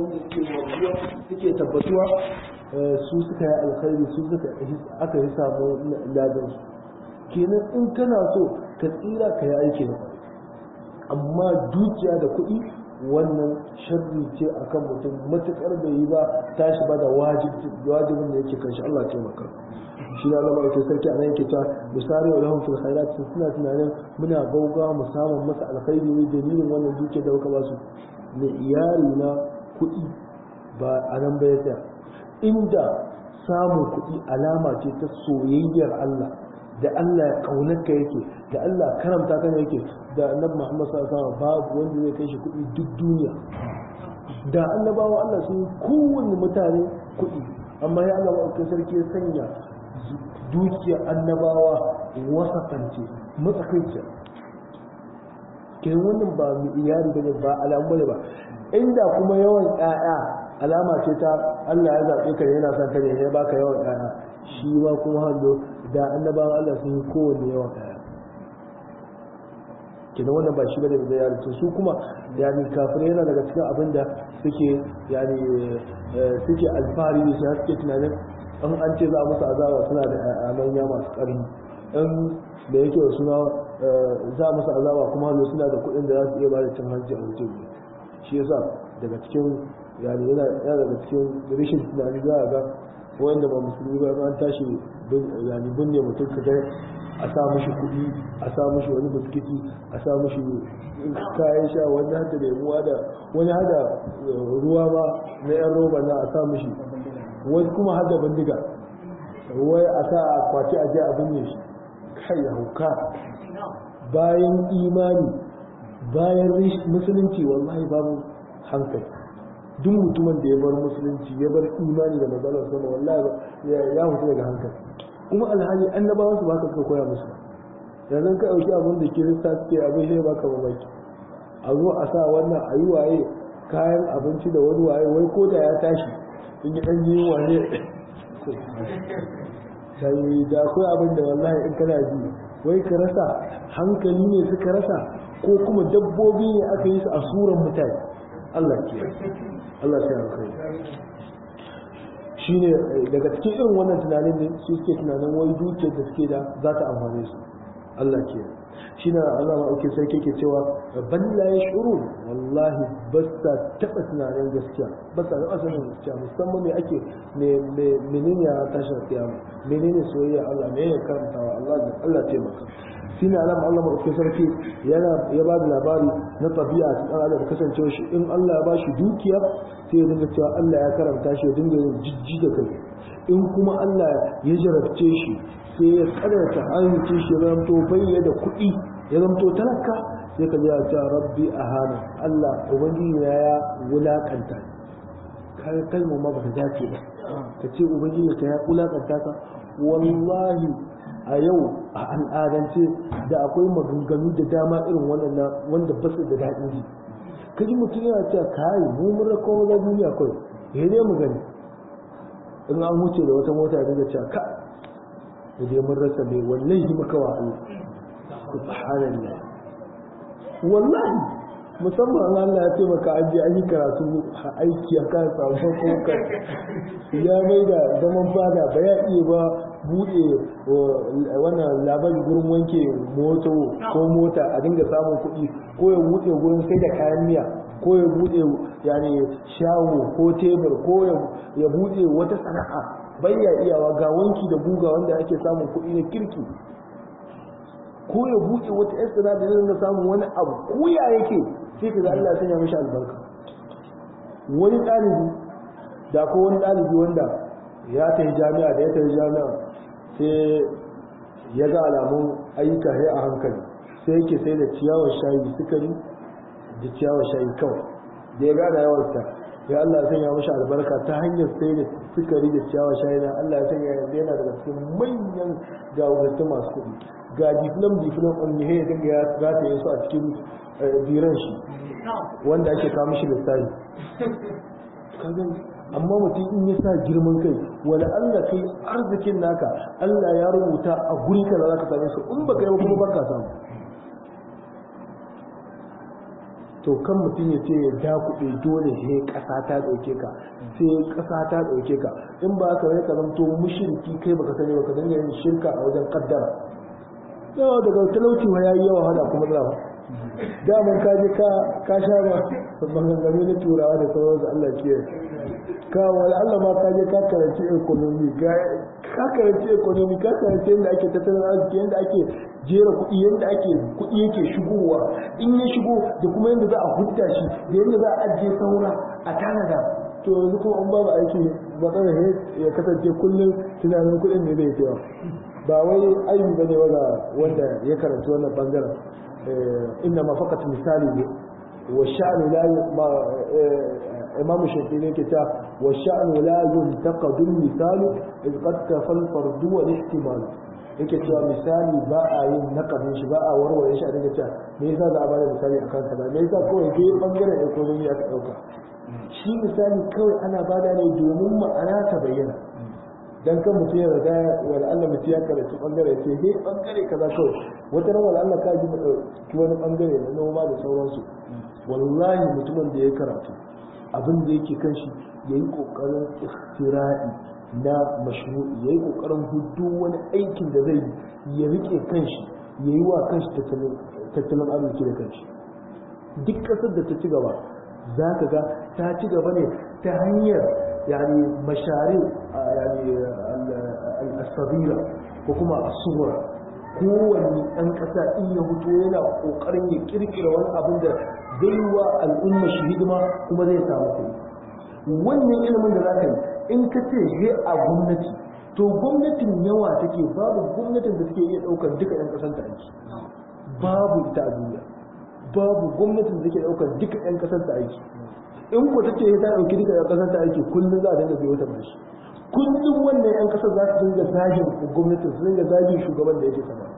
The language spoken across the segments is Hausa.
wanda suke wajiya suke tabbatuwa su suka yi alkhairi su suka aka yi samu ladan su kenan in kana so ka tsira ka yi aiki da amma dukiya da kuɗi wannan sharri ce akan mutum matukar bai yi ba tashi ba da wajibin da yake kan shi Allah taimaka shi da Allah mai sarki a nan yake ta misali wa lahum fil khairat suna tunanin muna gauga mu samu masa alkhairi ne dalilin wannan dukiya da kuka ba su ne iyali na kuɗi ba a nan ba ya inda samun kuɗi alama ce ta soyayyar Allah da Allah ya kaunarka yake da Allah karamta kan yake da annabi Muhammad sallallahu alaihi wasallam babu wanda zai kai shi kuɗi duk duniya da annabawa Allah sun yi kowanne mutane kuɗi amma ya Allah ba sarki ya sanya dukiyar annabawa wasafance matsakaici ke wannan ba mu iyali bane ba alamu ne ba inda kuma yawan ƴaƴa alama ce ta Allah ya zaɓe ka yana son ka ne ya baka yawan ƴaƴa shi ma kuma hallo da annabawan Allah sun yi kowanne yawan ƴaƴa kenan wannan ba shi bane da ya rubuta su kuma yani kafirai yana daga cikin abin da suke yani suke alfahari da shi suke tunanin in an ce za a musu azaba suna da manya masu ƙarfi in da yake da suna za a musu azaba kuma hallo suna da kuɗin da za su iya ba da cin hanci a mutum shi yasa daga cikin yani yana daga cikin rashin tunani za a ga wanda ba musulmi ba an tashi yani binne mutum ka ga a sa mashi kuɗi a sa mashi wani biskiti a sa mashi kayan sha wani hada lemuwa da wani hada ruwa ba na yan roba na a sa mashi wani kuma hada bindiga wai a sa a kwaci a je a binne shi kai ya hauka bayan imani bayan musulunci wallahi babu hankali duk mutumin da ya bar musulunci ya bar imani da matsalar sama wallahi ya hutu daga hankali kuma alhali annabawan su baka suka koya musu yanzu ka dauki abin da kirista suke abin sai baka mamaki a zo a sa wannan a yi waye kayan abinci da wani waye wai ko da ya tashi in yi dan yi waye sai da akwai abin da wallahi in kana ji wai ka rasa hankali ne suka rasa ko kuma dabbobi ne aka yi su a suran mutane Allah ke Allah sai alkhairi shine daga cikin irin wannan tunanin ne su suke tunanin wai dukiyar da suke da za ta amfane su Allah ke shine Allah ma ake sai kake cewa ban la yashurun wallahi ba sa taba tunanin gaskiya ba sa taba sanin gaskiya musamman me ake me menene ya tashin kiyama menene soyayya Allah me ya karantawa Allah Allah taimaka shine alam Allah mai sarki yana ya ba da labari na tabi'a ta dan adam kasancewa shi in Allah ya bashi dukiya sai ya dinga cewa Allah ya karanta shi ya dinga yin jijji da kai in kuma Allah ya jarabce shi sai ya karanta ayyukan shi ya zamto bayya da kuɗi ya zamto talaka sai ka ya ce rabbi ahana Allah ubangiji ya wulakanta kai kalmar ma ba ta dace ba ka ce ubangiji ka ya wulakanta ka wallahi a yau a al'adance da akwai maganganu da dama irin waɗannan wanda ba su da daɗin ji kaji mutum yana cewa kai mu mun rako maza duniya kawai ya ne mu gani in an wuce da wata mota da cewa ka da dai mun rasa mai wallahi muka wa Allah subhanallah wallahi musamman Allah ya ce maka an je an yi karatu aiki a kan samu kuma ya mai da zaman fada ba ya iya ba buɗe wannan labari gurin wanke moto ko mota a dinga samun kuɗi ko ya buɗe gurin sai da kayan miya ko ya buɗe yani shago ko tebur ko ya buɗe wata sana'a bai ya iyawa ga wanki da guga wanda ake samun kuɗi na kirki ko ya buɗe wata yan sana'a da zai samun wani abu ko ya yake sai ka ga Allah ya sanya mishi albarka wani ɗalibi da ko wani ɗalibi wanda ya tafi jami'a da ya tafi jami'a sai ya ga alamun ayyuka sai a hankali sai yake sai da ciyawar shayi sukari da ciyawar shayi kawai da ya gada yawarta ya Allah ya sanya mashi albarka ta hanyar sai da sukari da ciyawar shayi na Allah ya sanya yanzu yana daga cikin manyan gawurta masu kuɗi ga diflam diflam on ne ya dinga ya gata yasu a cikin biran shi wanda ake kawo mishi lissafi amma mutum in ya sa girman kai wani Allah kai arzikin naka Allah ya rubuta a guri kaza za ka same su in baka yi kuma baka samu to kan mutum ya ce ya ja kuɗi dole sai ƙasa ta ɗauke ka sai ƙasa ta ɗauke ka in ba ka ka zamto mushriki kai baka sani baka dinga yin shirka a wajen kaddara yawa daga talauci wa yayi yawa hada kuma da ba daman ka je ka ka sha ba maganganu na turawa da sauransu Allah ke ka wala Allah ma ka je ka karanci economy ka karanci economy ka karanci yadda ake tattalin arziki yadda ake jera kuɗi yadda ake kuɗi yake shigowa in ya shigo da kuma yadda za a hudda shi da yadda za a ajiye saura a tanada to yanzu kuma an babu aiki matsalar ya kasance kullum tunanin kuɗin ne zai cewa ba wai aibi bane ga wanda ya karanci wannan bangaren inna ma fakat misali ne wa sha'nu la imamu shafi ne ke ta wa sha'nu la yuntaqadu misalu iz qad kafal fardu wal ihtimal yake cewa misali ba a yin nakabin shi ba a warware shi a dinga cewa me yasa za a bada misali a kansa ba me yasa kawai ke bangaren economy aka dauka shi misali kawai ana bada ne domin ma'ana ta bayyana dan kan mutum ya riga wala Allah mutum ya karatu bangare sai dai bangare kaza kawai wata ran wala Allah ka ji ki wani bangare na noma da sauransu wallahi mutumin da ya karatu abin da yake kan shi yayi kokarin ikhtira'i na mashru'i yayi kokarin hudu wani aikin da zai ya rike kanshi yayi wa kanshi tattalin arziki da kanshi duk kasar da ta ci gaba za ka ga ta ci gaba ne ta hanyar yani mashari yani al-sabira ko kuma as-sughra kowanne ɗan ƙasa in ya fito yana ƙoƙarin ya kirkira wani abin da zai wa al'umma shi hidima kuma zai samu kuɗi wannan ilimin da za ka yi in ka ce he a gwamnati to gwamnatin yawa take babu gwamnatin da take iya ɗaukar duka 'yan ƙasar ta aiki babu ita a duniya babu gwamnatin da take ɗaukar duka 'yan ƙasar ta aiki in ku ta ce ta ɗauki duka 'yan ƙasar ta aiki kullum za a dinga biyo ta bashi kullum wannan 'yan ƙasar za su dinga zagin gwamnatin su dinga zagin shugaban da yake sama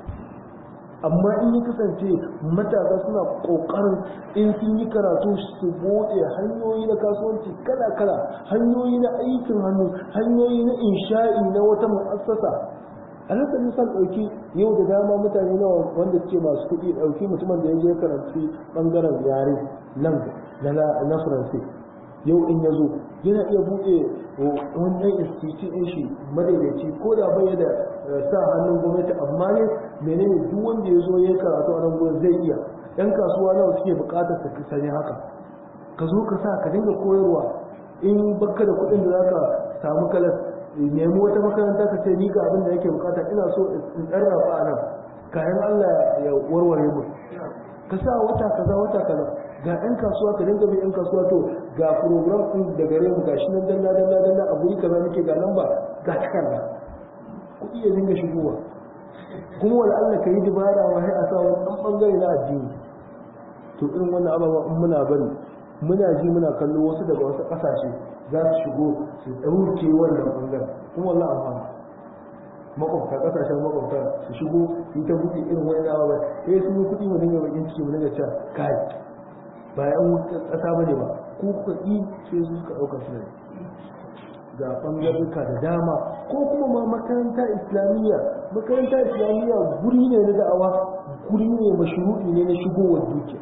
amma in ya kasance matasa suna ƙoƙarin in sun yi karatu su buɗe hanyoyi na kasuwanci kala-kala hanyoyi na aikin hannu hanyoyi na insha'i na wata mu'assasa a nan sani san ɗauki yau da dama mutane nawa wanda suke masu kuɗi ɗauki mutumin da ya je karanci ɓangaren yare nan na faransa yau in ya zo yana iya buɗe wani ɗan institute ɗin shi madaidaici ko da bai da sa hannun gwamnati amma ne menene duk wanda ya zo ya yi karatu a nan gurin zai iya ɗan kasuwa nawa suke buƙatar su sani haka ka zo ka sa ka dinga koyarwa in baka da kuɗin da zaka samu kalas nemi wata makaranta ka ce ni ga abin da yake bukata ina so in ɗan rafa a nan kayan Allah ya warware mu ka sa wata kaza wata kaza ga ɗan kasuwa ka dinga bin ɗan kasuwa to ga program ɗin da gare mu gashi nan dalla dalla dalla a guri kaza nake ga lamba ga takarda kuɗi ya dinga shigowa kuma wani Allah ka yi dubara wa sai a sa wani ɗan ɓangare na addini to irin wannan ababa in muna bari muna ji muna kallo wasu daga wasu ƙasashe za su shigo su ɗauke wannan ɓangaren kuma wallah amfani makwabta ƙasashen makwabta su shigo su ta buɗe irin wani ababa sai sun yi kuɗi mu dinga bakin ciki mu dinga cewa kai ba yan ƙasa ba ne ba ko kuka ƙi sai su suka ɗauka su ne ga ɓangarurka da dama ko kuma ma makaranta islamiyya makaranta islamiyya guri ne na da'awa guri ne mashru'i ne na shigowar dukiya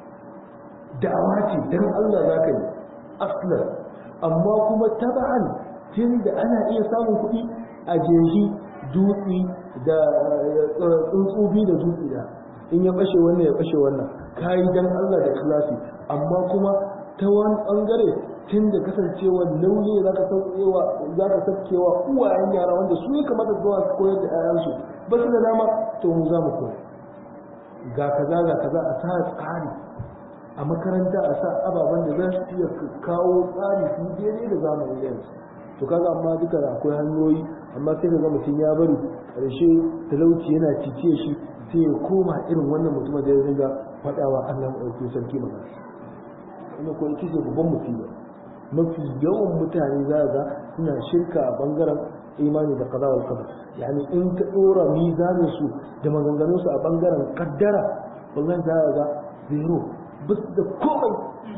da'awa ce dan Allah za ka yi aslan amma kuma taba'an tun da ana iya samun kuɗi a jeji dutse da tsuntsubi da dutse da in ya bashe wannan ya bashe wannan kayi dan Allah da ikhlasi amma kuma ta wani bangare tun da kasancewa nauyi za ka saukewa za ka saukewa uwayen yara wanda su ne kamata zuwa su koyar da 'ya'yansu ba su da dama to mu za mu koya ga kaza ga kaza a sa tsari a makaranta a sa ababen da za su iya kawo tsari su daidai da zamani yanzu to kaga amma duka da akwai hanyoyi amma sai ka ga mutum ya bari ƙarshe talauci yana cice shi sai ya koma irin wannan mutumin da ya dinga faɗawa Allah maɗauki sarki magana ina ko ita ce babban musiba mafi yawan mutane za ga suna shirka a bangaren imani da kaza wal qadar yani in ka dora mizanin su da maganganun su a bangaren kaddara wallahi za ga zero bas da komai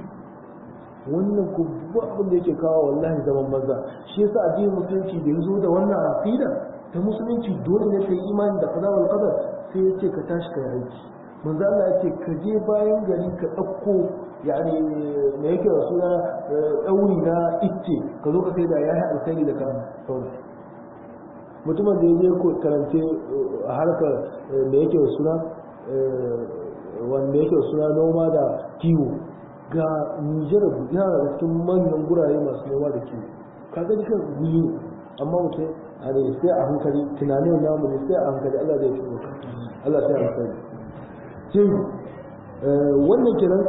wannan ku ba abin da yake kawo wallahi zaman banza shi yasa addinin musulunci da yazo da wannan aqida ta musulunci dole ne kai imani da kaza wal qadar sai ya ce ka tashi ka aiki manzo Allah ya ce ka je bayan gari ka ɗauko yani me yake da suna ɗauri na icce ka zo ka sai da yayi alkhairi da kan sauran mutumin da ya je ko karance a harkar me yake da suna wanda yake da suna noma da kiwo ga Nijar yana da cikin manyan gurare masu noma da kiwo kaga dukan guri ne amma mutum a ne sai a hankali tunanin namu ne sai a hankali Allah zai tsoro Allah sai a hankali sai wannan kiran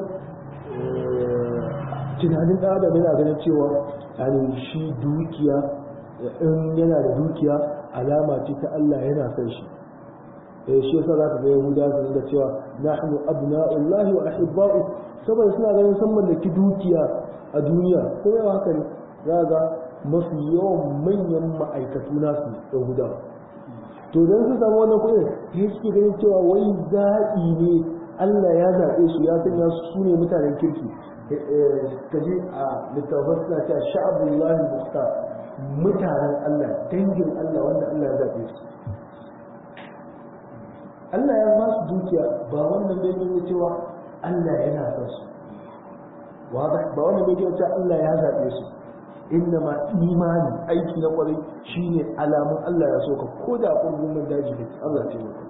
tunanin ɗan adam yana ganin cewa yani shi dukiya in yana da dukiya alama ce ta Allah yana son shi eh shi yasa zaka ga Yahuda su da cewa nahnu abna'ullahi wa ahibba'u saboda suna ganin san mallaki dukiya a duniya ko yawa haka ne za ga mafi yawan manyan ma'aikatu nasu Yahuda to dan su samu wannan kuɗin sai suke ganin cewa wai zaɓi ne Allah ya zaɓe su ya sanya su ne mutanen kirki kaje a littafin suna cewa sha'abullahi muhtar mutanen Allah dangin Allah wanda Allah ya zaɓe su Allah ya ba su dukiya ba wannan bai nuna cewa Allah yana son su ba wannan bai nuna cewa Allah ya zaɓe su inna ma imani aiki na kwarai shine alamun Allah ya so ka ko da kurgumin daji ne Allah ce maka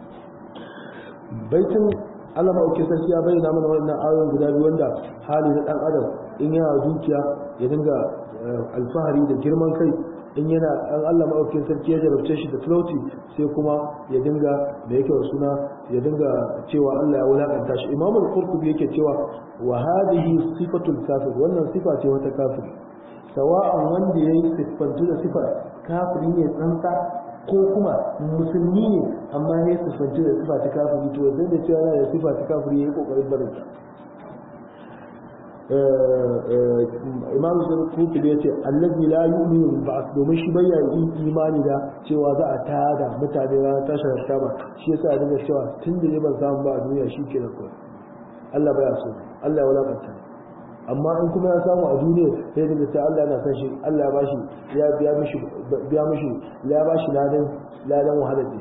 baitin Allah mauke sarki ya bayyana mana wannan ayoyin guda biyu wanda hali na dan adam in yana dukiya ya dinga alfahari da girman kai in yana an Allah mauke sarki ya jarabce shi da talauci sai kuma ya dinga da yake suna ya dinga cewa Allah ya wulakanta shi Imam al-Qurtubi yake cewa wa hadhihi sifatul kafir wannan sifa ce wata kafiri sawa'an wanda yayi siffantu da sifar kafiri ne tsantsa ko kuma musulmi ne amma ya siffanci da sifa ta kafiri to zai da cewa da sifa ta kafiri ya yi kokarin barin ta imam zai kutu da ya ce allazi la yu'minu bil ba'th domin shi bayya yin imani da cewa za a tada mutane ranar tashar kama shi yasa ya dinga cewa tun da ne ban samu ba a duniya shi ke da kawai Allah baya so Allah ya wulakanta amma in kuma ya samu a duniya sai daga ta Allah yana san shi Allah ya bashi ya biya mishi biya mishi ya bashi ladan ladan wahalar da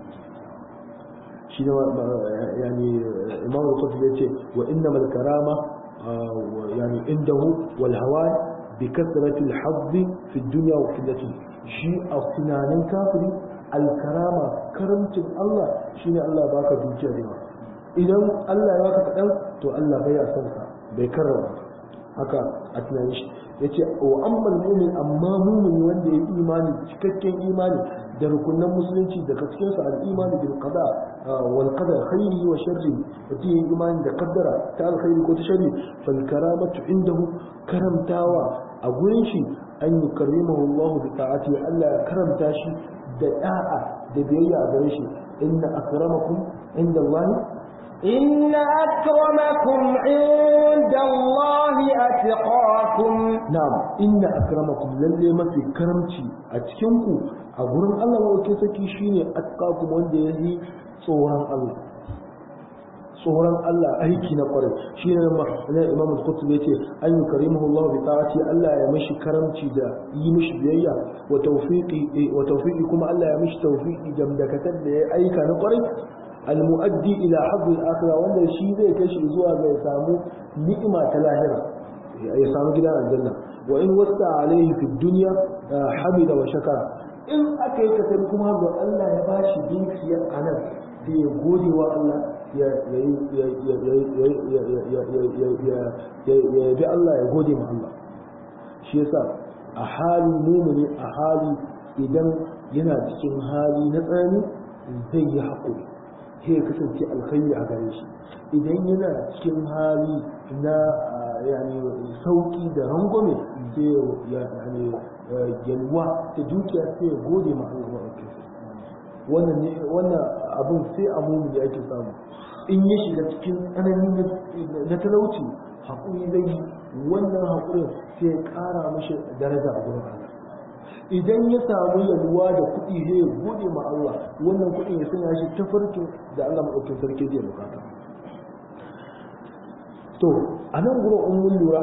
shi ne yani Imam Qutb ya ce wa innamal karama yani indahu wal hawa bi kasrati al hadd fi dunya wa qillati shi a tunanin kafiri al karama karamcin Allah shine Allah baka dukiya da yawa idan Allah ya baka kadan to Allah bai ya san ka bai karrama haka a tunanin shi ya ce wa amman mumin amma mumini wanda ya yi imani cikakken imani da rukunan musulunci daga cikin sa al-imani bil qada wal qadar khairi wa sharri wata yi imani da kaddara ta alkhairi ko ta sharri fal karamatu indahu karamtawa a gurin shi an yukarrimahu Allah bi ta'ati Allah ya karamta shi da da'a da biyayya a gare shi inna akramakum inda Allah إن أكرمكم عند الله أتقاكم نعم إن أكرمكم للي ما في كرمتي أتكنكم أقولن الله وكي سكي شيني أتقاكم وانده يهي صوران الله tsoron Allah aiki na kwarai shi ne na Imam Al-Qutb yace an yukarimuhu Allah bi ta'ati Allah ya mishi karamci da yi mishi biyayya wa tawfiqi wa tawfiqi kuma Allah ya mishi tawfiqi da dakatar da ya aika na kwarai المؤدي إلى حظ الآخرة وأن الشيء ذي كشف زوا يسامو نعمة الآخرة يسامو كده الجنة وإن وسع عليه في الدنيا حمد وشكر إن أكيد تلكم هذا الله يباشي بيك يا أنا في يقولي والله يا يا يا يا يا يا يا يا يا يا الله يقولي مع الله شيء صار أحالي مؤمن أحالي idan yana cikin hali na tsani zai yi haƙuri sai ya kasance alkhairi a gare shi idan yana cikin hali na yani sauki da rangwame sai ya yani yalwa da dukiya sai ya gode ma Allah wannan ne wannan abin sai a mumuni ake samu in ya shiga cikin tsanani na talauci haƙuri zai yi wannan haƙurin sai ya ƙara mashi daraja a gurin Allah idan ya samu yalwa da kuɗi sai ya gode ma Allah wannan kuɗin ya sanya shi ta farkin da Allah maɗaukin sarki zai bukata to a nan gurin in mun lura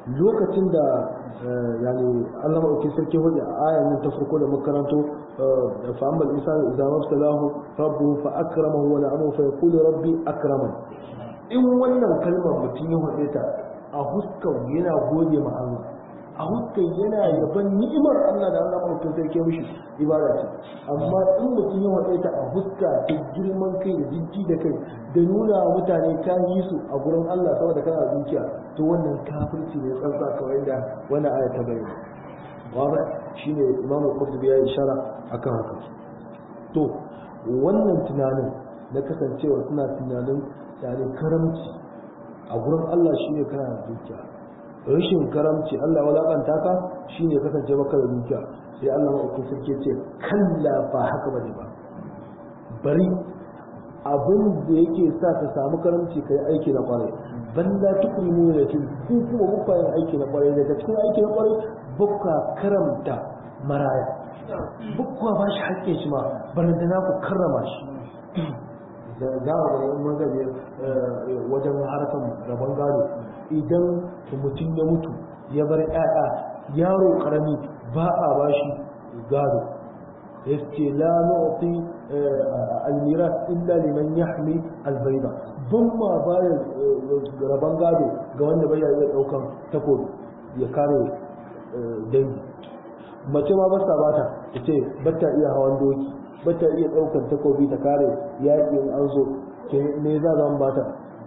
lokacin da yani Allah maɗauki sarki hujja a ayan nan ta farko da makaranto fa amma al-insanu idza mabtalahu rabbuhu fa akramahu wa na'amahu fa yaqulu rabbi akraman in wannan kalmar mutum ya faɗe ta a huskar yana gode ma Allah a huskar yana yaban ni'imar Allah da Allah maɗauki sarki mishi ibada ce amma in mutum ya faɗe ta a huska ta girman kai da jijji da kai da nuna wa mutane ta yi su a gurin Allah saboda kana dukiya to wannan kafirci ne tsantsa kawai da wannan aya ta bayyana wanda shine Imam Qurtubi ya ishara akan haka to wannan tunanin na kasancewa suna tunanin yani karamci a gurin Allah shine kana da dukiya rashin karamci Allah walakanta ka shine kasance baka da dukiya sai Allah ma sarki ce kalla ba haka bane ba bari abin da yake sa ka samu karamci kai aiki na kwarai balla tukrimu da tun ku kuma bukka yin aiki na kwarai daga cikin aiki na kwarai bukka karamta maraya bukka ba shi hakkin shi ma baranda na ku karrama shi za a ga mun gaje wajen harkar rabon gado idan mutum ya mutu ya bar 'ya'ya yaro karami ba a bashi gado yace la nu'ti al-miras illa liman yahmi al-bayda dun ma baya raban gado ga wanda bai iya daukan takobi ya kare dangi mace ma basta bata tace bata iya hawan doki bata iya daukan takobi ta kare yakin an zo ke ne za zan bata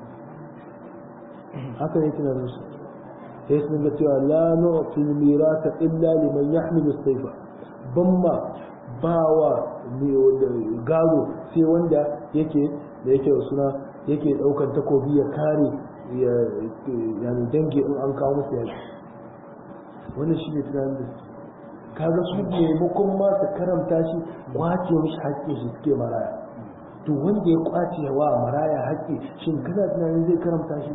haka ne tunanin su sai sun ga cewa la nu'ti al-miras illa liman yahmi al-sayfa ban ma ba wa gado sai wanda yake da yake suna yake daukar takobi ya kare yani dangi in an kawo musu yaki wannan shi ne tunanin da kaga su maimakon ma su karamta shi kwace mishi haƙƙin shi suke maraya to wanda ya kwace wa maraya haƙƙi shin kana tunanin zai karamta shi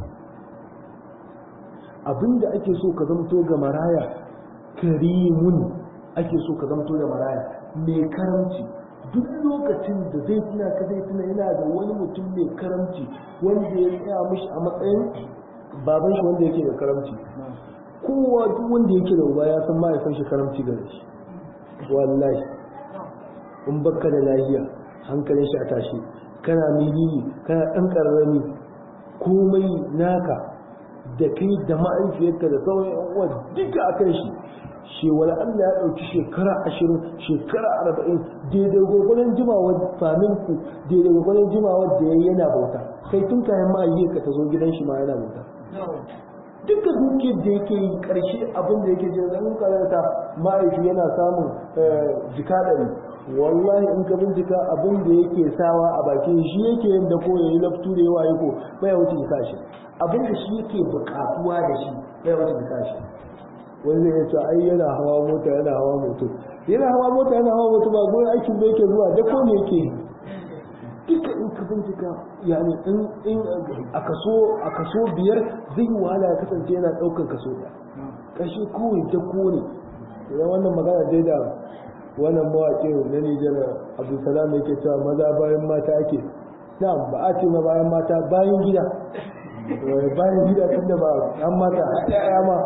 abinda ake so ka zamto ga maraya karimun ake so ka zamto da maraya mai karamci duk lokacin da zai tuna ka zai tuna yana da wani mutum mai karamci wanda ya tsaya mishi a matsayin baban shi wanda yake da karamci kowa duk wanda yake da uba ya san mahaifin shi karamci gare shi wallahi in baka da lahiya hankalin shi a tashi kana milili kana ɗan ƙararrami komai naka da kai da ma'aifiyarka da sauran yan uwa duka a kan shi shi wani Allah ya ɗauki shekara ashirin shekara arba'in daidai gwagwanin jimawar faminku daidai gwagwanin jimawar da ya yana bauta kai tun kayan ma yi ka ta zo gidan shi ma yana bauta duka dukiyar da yake yi ƙarshe abin da yake jin zanen karanta ma'aiki yana samun jika ɗari wallahi in ka bincika abin da yake sawa a bakin shi yake yin da ko ya yi laftu da yawa ko bai wuce jika shi abin da shi yake buƙatuwa da shi bai wuce jika shi wani zai ce ai yana hawa mota yana hawa moto yana hawa mota yana hawa moto ba gurin aikin da yake zuwa da ko ne yake duka in ka bincika yani in in a kaso a kaso biyar zai wahala ya kasance yana ɗaukar kaso ɗaya ƙarshe kawai da ko ne idan wannan magana dai da wannan mawaƙin na Nijar Abdulsalam yake cewa maza bayan mata ake na ba a ce ma bayan mata bayan gida bayan gida tun da ba an mata ya ma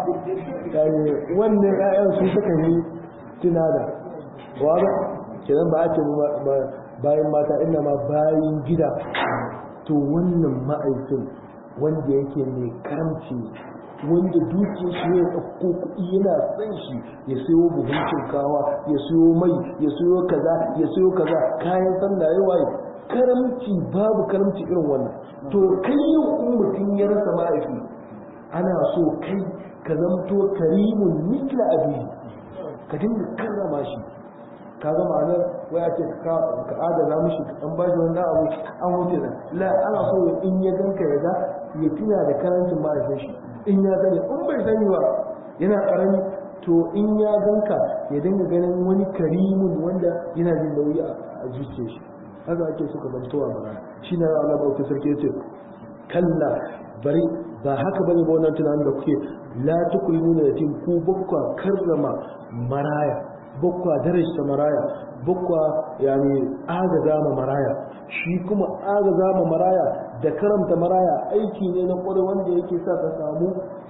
wannan ƴaƴan su suka yi tunada wa kenan ba a ce bayan mata ina ma bayan gida to wannan ma'aikin wanda yake mai karamci wanda duke shi ya ɗauko kuɗi yana son shi ya sayo buhun shinkawa ya sayo mai ya sayo kaza ya sayo kaza kayan sanda ya waye karamci babu karamci irin wannan to kai yau in mutum ya rasa ma'aiki ana so kai ka zamto karimun mitla abi ka dinga karrama shi ka ga ma'anar waya ce ka adana mishi an ba shi wani abu an wuce da la ana so in ya ganka ya ga ya tuna da karancin ma'aikin shi in ya sani in bai sani ba yana karami to in ya ganka ya dinga ganin wani karimun wanda yana jin nauyi a zuciyar shi haka ake suka zantowa bara shi na Allah bauta sarki ya ce kalla bari ba haka bane ba wannan tunanin da kuke la tukrimuna yatim ku bakwa karrama maraya bakwa darajta maraya bakwa yani agaza ma maraya shi kuma agaza ma maraya da karamta maraya aiki ne na kwarai wanda yake sa ka samu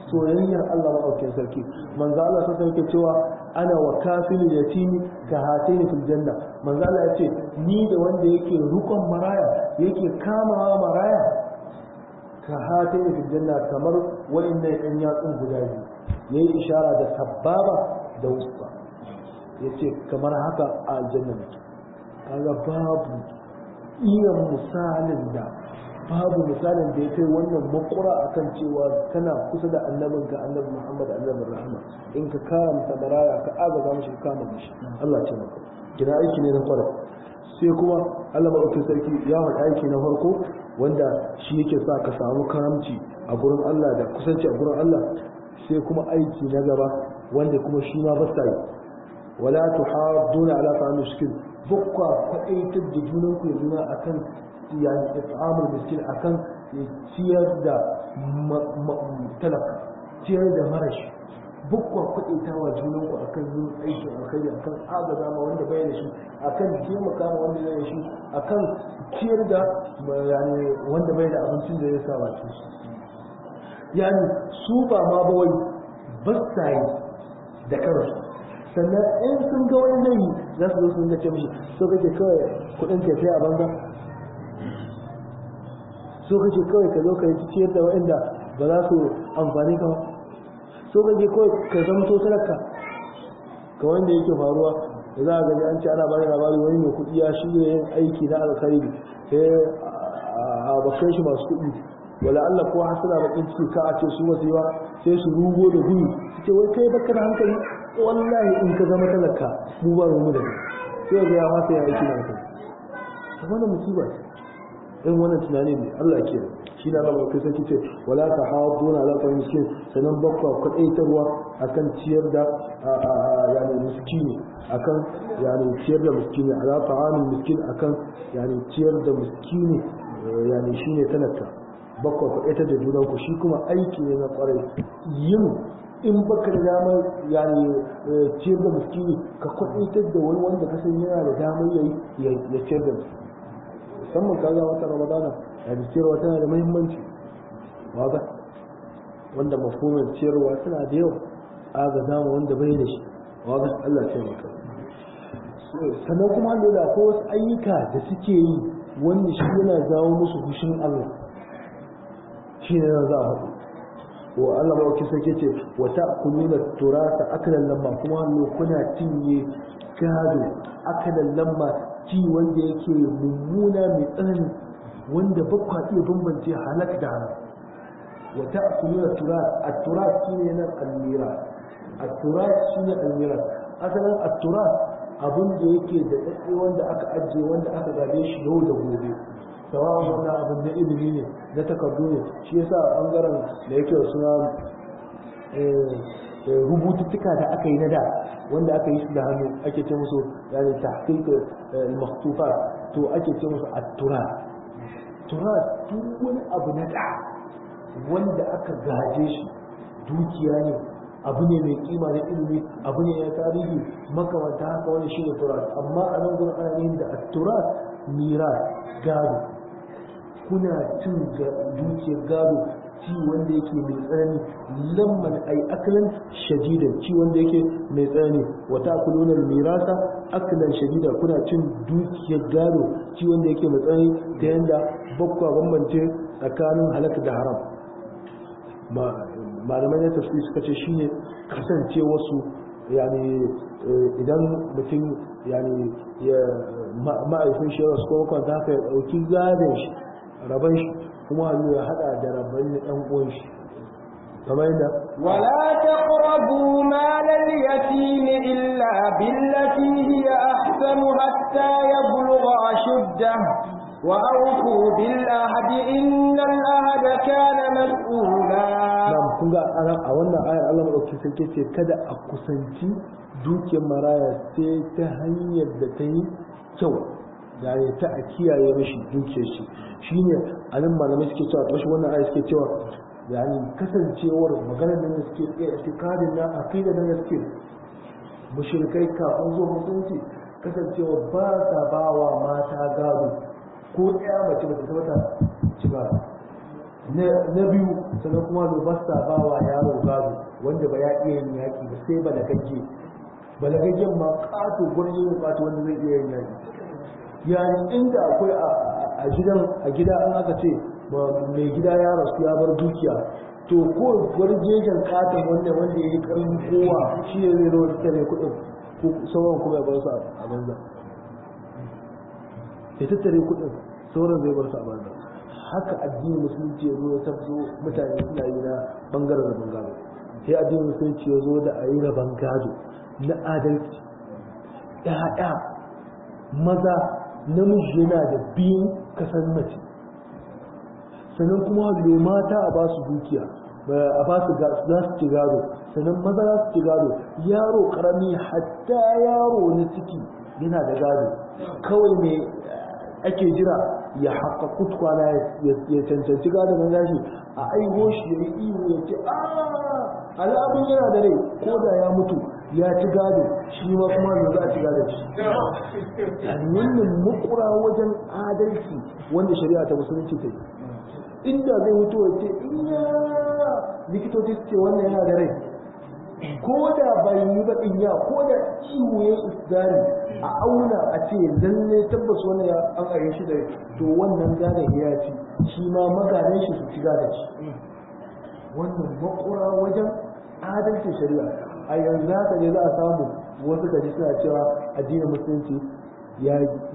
soyayyar Allah maɗaukin sarki manzo Allah sai yake cewa ana wa kafilu yatimi ka hataini fil janna manzo Allah ya ce ni da wanda yake rukon maraya yake kamawa maraya ka hataini fil janna kamar wa'annan ɗan yatsun guda biyu yayi ishara da sababa da wusta yace kamar haka a aljanna ne kaga babu iya misalin da babu misalin da ya kai wannan makura akan cewa kana kusa da annabin ka annabi Muhammad annabin rahama in ka karanta maraya ka agaza mishi kama mishi Allah ce maka kina aiki ne na fara sai kuma Allah madaukakin sarki ya faɗi aiki na farko wanda shi yake sa ka samu karamci a gurin Allah da kusanci a gurin Allah sai kuma aiki na gaba wanda kuma shi ma ba sa yi wala tuhadduna ala ta'am miskin bukwa kwaɗaitar da junanku ya juna akan yani it'amul miskin akan ciyar da talaka ciyar da marashi bukwa kwaɗaita wa junanku akan yin aikin alkhairi akan agaza ma wanda bai da shi akan taimaka ma wanda bai da shi akan ciyar da yani wanda bai da abincin da ya sa baki yani su ba ma ba wai ba sa yi da kansu sannan in sun ga wani zai za su zo su ga ce mishi so kake kawai kudin ka sai a banza so kake kawai ka zo ka yi ciyar da waɗanda ba za su amfani ka ba so kake kawai ka zamto talaka ga wanda yake faruwa da za a gaji an ce ana bani labari wani mai kuɗi ya shirya yin aiki na alkhairi sai a bakai shi masu kuɗi wala Allah ko hasala bakin ciki ka a ce su wasu yawa sai su rugo da gudu su ce wai kai baka da hankali wallahi in ka zama talaka mu ba mu da kai sai ga ya masa ya aiki na kai to wannan musiba ce in wannan tunani ne Allah ke shi na Allah kai sai ce wala ta hawduna ala ta'am miskin sanan bakwa kwadaitarwa akan ciyar da yani miskini akan yani ciyar da miskini ala ta'amin miskin akan yani ciyar da miskini yani shine talaka bakwa kwadaitar da junanku shi kuma aiki ne na kwarai yin in baka da damar yani ciyar da miskini ka kwadaitar da wani wanda ka san yana da damar yayi ya ciyar da miskini musamman kaga wata ramadana a ciyarwa tana da muhimmanci waga wanda mafhumin ciyarwa tana da yawa aga zama wanda bai da shi waga Allah sai maka sannan kuma da ko wasu ayyuka da suke yi wanda shi yana jawo musu fushin Allah shi ne za a faɗi wa Allah ba ki sake ce wa ta'kuluna turasa akalan lamma kuma hannu kuna cinye gado akalan lamma ci wanda yake mummuna mai tsanani wanda ba kwa iya bambance halak da haram wa ta'kuluna turas at-turas shine nan al-miras at-turas shine al-miras asalin at-turas abin da yake da tsatsi wanda aka ajiye wanda aka gabe shi yau da gobe sawawan wannan abin na ilimi ne na takardu ne shi yasa bangaren da yake suna rubututtuka da aka yi na da wanda aka yi su da hannu ake ce musu yani tahqiq al-makhtufat to ake ce musu at-turas turas duk wani abu na da wanda aka gaje shi dukiya ne abu ne mai kima na ilimi abu ne na tarihi makamanta haka wani shi ne turas amma a nan gurin ana yin da at-turas miras gado kuna cin dukiyar gado ci wanda yake mai tsanani lamman ai akalan shadidan ci wanda yake mai tsanani wata kulunar mirasa akalan shadida kuna cin dukiyar gado ci wanda yake mai tsanani ta yanda bakwa bambance tsakanin halaka da haram malamai na tafsiri suka ce shine kasance wasu yani idan mutum yani ya ma'aifin shi ya rasu kuma kwanta haka ya ɗauki gadon shi rabon shi kuma hannu ya hada da rabon ɗan uwan shi kamar yadda ولا تقربوا مال اليتيم إلا بالتي هي أحسن حتى يبلغ أشده وأوفوا بالعهد إن العهد كان مسؤولا na'am kun ga a wannan ayar Allah madaukakin sarki ce kada a kusanci dukiyar maraya sai ta hanyar da ta yi kyau yani ta a kiyaye mashi dukiyar shi shine a nan malamai suke cewa ƙarshen wannan ayar suke cewa yani kasancewar maganar nan da suke tsaye itikadin na aqida nan da suke mushrikai kafin zuwa musulunci kasancewa ba sa ba wa mata gado ko ɗaya mace ba ta tabbata ci ba na biyu sannan kuma lobasta ba wa yaro gado wanda ba ya iya yin yaƙi ba sai balagagge balagaggen ma ƙato gwanin yin ƙato wanda zai iya yin yaƙi yani inda akwai a gidan a gida an aka ce mai gida ya rasu ya bar dukiya to ko gwarjejen katon wanda wanda ya yi karin kowa shi ya zai rawar tare kudin ko sauran kuma ya bar su a banza ya tattare kudin sauran zai bar su a banza haka addinin musulunci ya zo ya tabzo mutane suna yi na bangaren rabon gado sai addinin musulunci ya zo da a yi rabon gado na adalci ya'ya maza namiji yana da biyun kasan mace sannan kuma lo mata a ba su dukiya a ba su za su ci gado sannan maza za su ci gado yaro karami hatta yaro na ciki yana da gado kawai mai ake jira ya haka kutkwana ya cancanci gado na gashi a aiho shi ya yi ihu ya ce a alamun yana da rai ko da ya mutu ya ci gado shi ma kuma ne za a ci gado shi wannan makura wajen adalci wanda shari'a ta musulunci ta yi inda zai mutu wace iya likitoci ce wannan yana da rai ko da bai yi ba ya ko da ciwo ya isdari a auna a ce lalle tabbas wannan ya an aye shi da to wannan gadon ya ci shi ma magadan shi su ci gadon shi wannan makura wajen adalcin shari'a a yanzu haka ne za a samu wasu gaji suna cewa addinin musulunci ya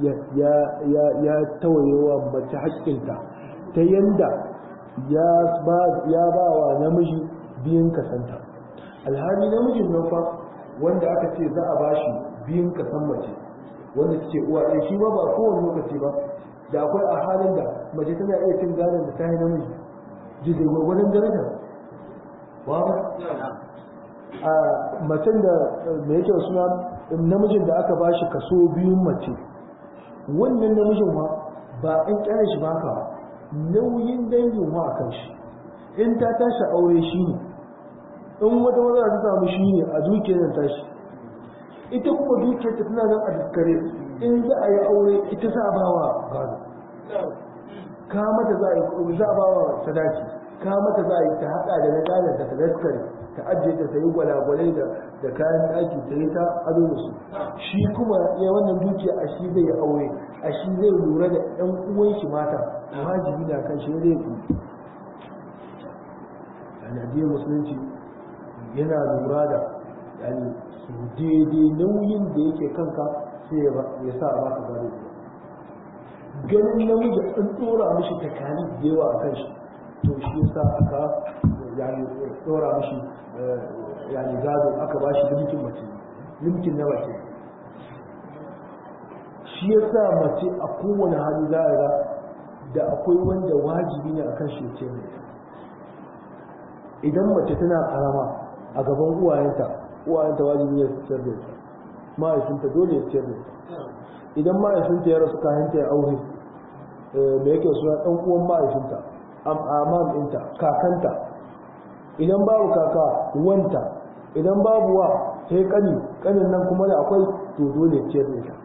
ya tawayewa mace haƙƙinta ta yanda ya ba wa namiji biyun kasanta alhali namijin nan fa wanda aka ce za a ba shi biyun kasan mace wanda take uwa ɗaya shi ma ba kowane lokaci ba da akwai a halin da mace tana iya cin gadon da ta yi namiji jirgin gwargwadon daraja ba a macen da mai yake suna namijin da aka ba shi kaso biyun mace wannan namijin ma ba an kyale shi ba ka nauyin dangin wa a kan shi in ta tashi aure shi ne in wata matsala ta samu shi ne a dukiyar tashi ita kuma dukiyar ta tana nan a daskare in za a yi aure ita za a ba wa gado ka mata za a ba wa sadaki ka mata za a yi ta haɗa da na gadon da ta daskare ta ajiye ta ta yi gwalagwalai da kayan ɗaki ta yi ta ado da su shi kuma ya wannan dukiya a shi zai aure a shi zai lura da ɗan uwan shi mata wajibi na kan shi zai ku yani addinin musulunci yana lura da yani su daidai nauyin da yake kanka sai ya sa a baka gado ganin namiji an tsora mishi takali da yawa a kan shi to shi yasa aka yani tsora mishi yani gado aka ba shi limkin mace limkin na mace shi yasa mace a kowane hali za a ga da akwai wanda wajibi ne akan shi ce mai idan mace tana karama a gaban uwayenta uwayenta wajibi ne su ciyar da ita mahaifinta dole ya ciyar da ita idan mahaifinta ya rasu kayan ta ya aure da yake suna ɗan uwan mahaifinta amam ɗinta kakanta idan babu kaka wanta idan babu wa sai kani kanin nan kuma da akwai to dole ce da ita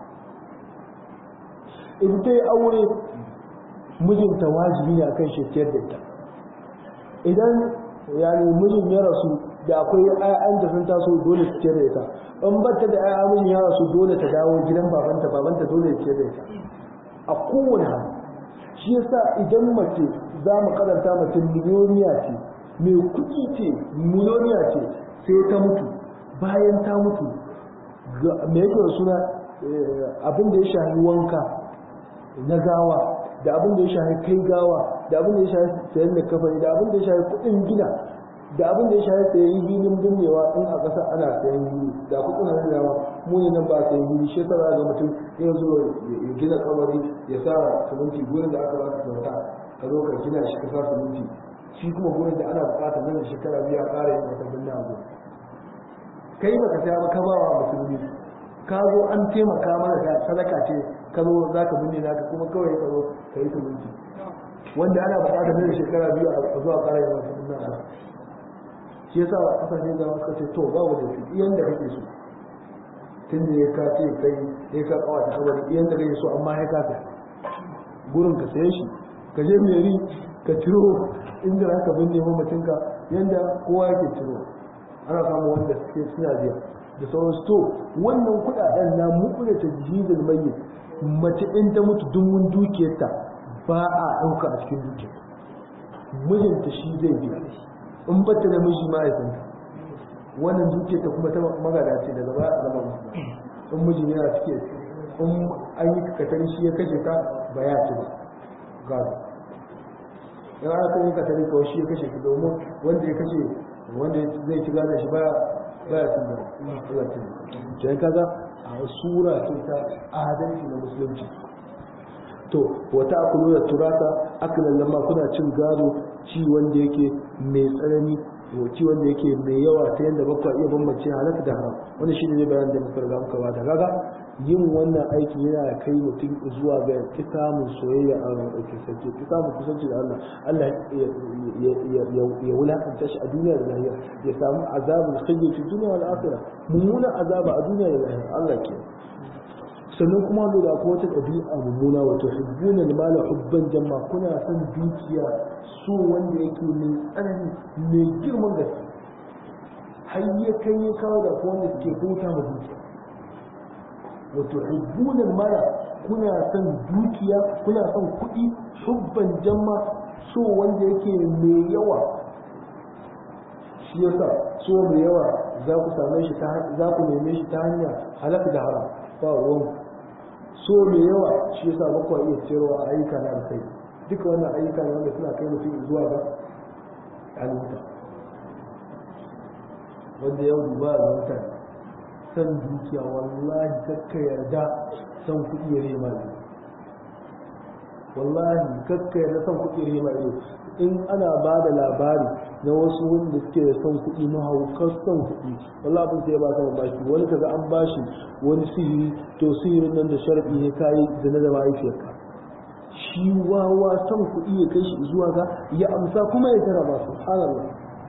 idan ta yi aure mijinta wajibi ne akan shi ciyar da ita idan yani mijin ya rasu da akwai ƴaƴan da sun taso dole su ciyar da ita in batta da ƴaƴa mijin ya rasu dole ta dawo gidan babanta babanta dole ya ciyar da ita a kowane hali shi yasa idan mace za mu karanta mace miliyoniya ce mai kuɗi ce miliyoniya ce sai ta mutu bayan ta mutu mai yake da suna abin da ya shahi wanka na gawa da abin da ya shahi kai gawa da abin da ya shahi sayan da kafani da abin da ya shahi kuɗin gina da abin da ya shahi sayan hilin binnewa in a ƙasa ana sayan hili da kuɗin hannun dama mu ne nan ba sayan hili shi yasa ga mutum ya zo ya gina kamari ya sa siminti gurin da aka baka kyauta ka zo ka gina shi ka sa siminti shi kuma gurin da ana buƙatar nan da shekara biya ƙara yin wata binne a gurin kai baka saya ba ka ba wa musulmi ka zo an taimaka mana da sadaka ce ka zo za ka binne naka kuma kawai ka zo ka yi siminti wanda ana buƙatar nan da shekara biyu a zuwa ƙara yin wata binne a gurin shi yasa a kasashen zama suka ce to babu da su iyan da kake so tun da ya kace kai ya ka kawa ta kawai iyan da kake so amma ya kasa gurin ka saye shi ka je meri ka ciro inda za ka binne mamacinka yadda kowa yake ciro ana samun wanda suke suna biya da sauransu to wannan kuɗaɗen na muƙure ta jihizar mayyit mace in ta mutu dumun dukiyarta ba a ɗauka a cikin dukiyar mijinta shi zai biya in bata da miji mahaifinta wannan dukiyarta kuma ta magada ce daga baya a zama musu in mijin yana cike in an yi katari shi ya kashe ka ba ya ci ba gado in aka yi katari kawai shi ya kashe ka domin wanda ya kashe wanda zai ci gada shi baya baya cin gado Allah ce sai kaga a sura ce ta adalci na musulunci to wata akulu da turata akalan lamma kuna cin gado ci wanda yake mai tsanani ci wanda yake mai yawa ta yadda bakwa iya bambance halaka da haram wanda shi ne bayan da muka riga muka bada kaga yin wannan aiki yana kai mutum zuwa ga kisamun soyayya a ɗauke sarki kisamun kusanci da Allah Allah ya wulakanta shi a duniya da lahira ya samu azabul khayyi fi dunya wal akhirah mummunan azaba a duniya da lahira Allah ke sannan kuma da akwai wata ɗabi'a mummuna wato hibbuna mala hubban jamma kuna son dukiya so wanda yake mai tsanani mai girman gaske har ya kai ya kawo da akwai wanda suke bauta ma dukiya wato hibbuna mala kuna son dukiya kuna son kuɗi hubban jamma so wanda yake mai yawa shi yasa so mai yawa za ku same shi za ku neme shi ta hanya halaka da haram ba ruwan so mai yawa shi yasa ba kuwa iya cewa ayyuka na alkai duka wannan ayyuka ne wanda suna kai mutum zuwa ga alimta wanda yau duba a mutane san dukiya wallahi kakka yarda san kuɗi ya rema ido wallahi kakka yarda san kuɗi ya rema ido in ana ba da labari na wasu wanda suke da son kuɗi mahaukar son kuɗi wallahi abin sai ya ba sama bashi wani kaga an bashi wani sihiri to sihirin nan da sharaɗi ne kayi da na da mahaifiyarka shi wawa son kuɗi ya kai shi zuwa ga ya amsa kuma ya tara ba subhanallah